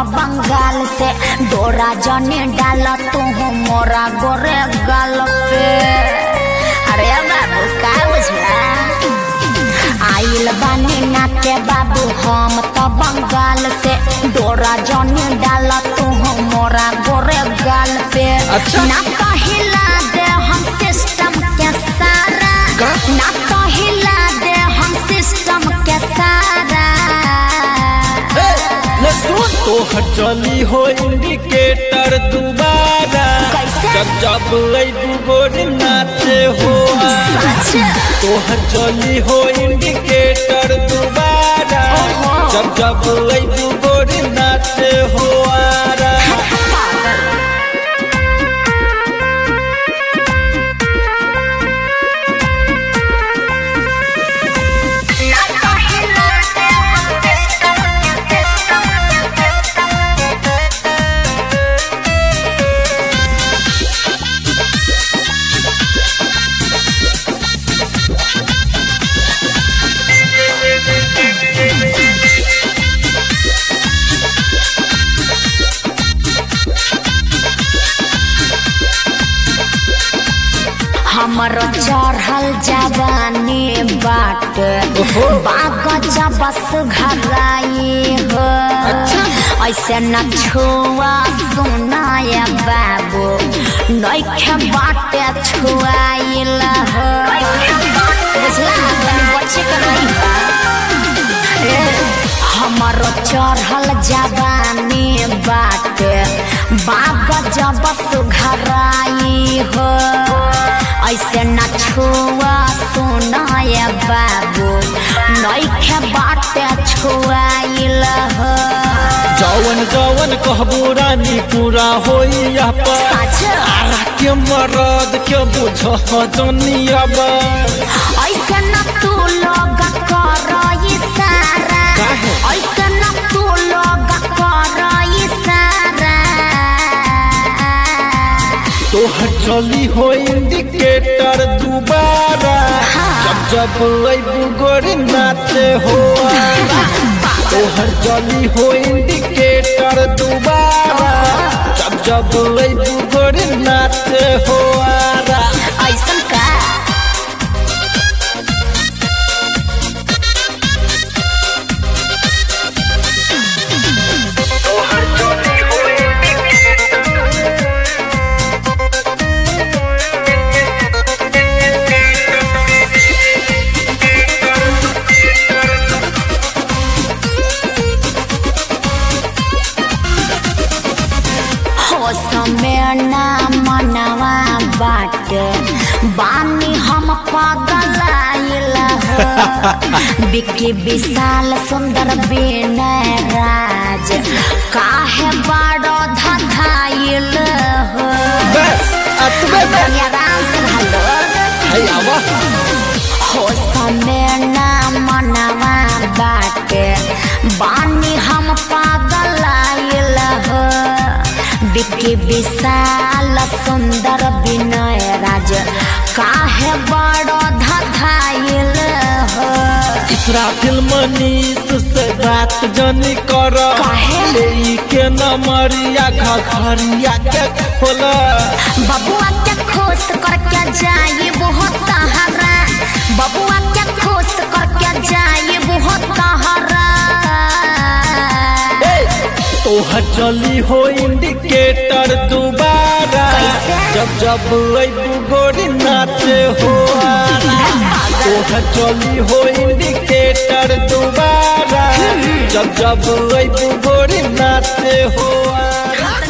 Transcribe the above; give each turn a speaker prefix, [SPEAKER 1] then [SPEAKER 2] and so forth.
[SPEAKER 1] बंगाल से डोरा जने डाल तू मोरा गोरे गाल पे अरे बाबू का बुझला आइल बानी नाचे बाबू हम तो बंगाल से डोरा जने डाल तू मोरा गोरे गाल पे
[SPEAKER 2] अच्छा।
[SPEAKER 1] ना कहिला दे हम सिस्टम के सारा
[SPEAKER 2] का?
[SPEAKER 1] ना कहिला दे हम सिस्टम के सारा
[SPEAKER 2] ए, ले सुन तोहर चली हो इंडिकेटर दोबारा
[SPEAKER 1] कैसे?
[SPEAKER 2] जब जब अबू गोरी नाचे हो
[SPEAKER 1] सच
[SPEAKER 2] तोहर चली हो इंडिकेटर दोबारा
[SPEAKER 1] ओहो।
[SPEAKER 2] जब जब अबू गोरी नाचे हो आरा
[SPEAKER 1] हमर चढ़ल जवानी बाट
[SPEAKER 2] ओहो।
[SPEAKER 1] बाग बस घराई हो ऐसे न छुआ सुनाय बाबू नैखे बाटे छुआइल हो बुझला तनी बच्चे के रही ए, हमर चढ़ल जवानी बाटे बाग जब सुघराई हो ऐसे न छुआ सुनाय बाबू नैखे बाटे छुआइल हो
[SPEAKER 2] जवन जवन कहबू रानी पूरा होई यहाँ पर
[SPEAKER 1] सच
[SPEAKER 2] आरा के मरद के बुझ दुनिया
[SPEAKER 1] ऐसे न तू लोग कर इशारा
[SPEAKER 2] काहे?
[SPEAKER 1] ऐसे न तू लोग कर इशारा
[SPEAKER 2] तोहर चली हो इंडिकेटर दोबारा जब जब अबू गोरी नाचे हो आरा। तोहर चली हो इंडिकेटर दोबारा जब जब अबू गोरी नाचे हो आरा।
[SPEAKER 1] ऐसन का हो समय ना मनवा बाट बानी हम पागल आइल हो बिक्की विशाल सुंदर विनय राज काहे बड़ो धधाइल हो
[SPEAKER 2] बस अतबे में
[SPEAKER 1] तनी आराम से हलो
[SPEAKER 2] है आवा
[SPEAKER 1] हो समय ना मनवा बाटे बानी हम पागल आइल हो बिक्की विशाल सुंदर विनय राज काहे बड़ो धधाइल हो
[SPEAKER 2] इसराफिल मनीष से बात जनी कर
[SPEAKER 1] काहे?
[SPEAKER 2] ले के नमरिया घघरिया के खोला
[SPEAKER 1] बबुआ के खुश करके जाई बहुत तहरा बबुआ के खुश करके जाई बहुत तहरा
[SPEAKER 2] तोहर चली हो इंडिकेटर दोबारा
[SPEAKER 1] कैसे?
[SPEAKER 2] जब जब अबू गोरी नाचे हो आरा। तोहर चली हो इंडिकेटर दोबारा जब जब अबू गोरी नाचे हो आरा।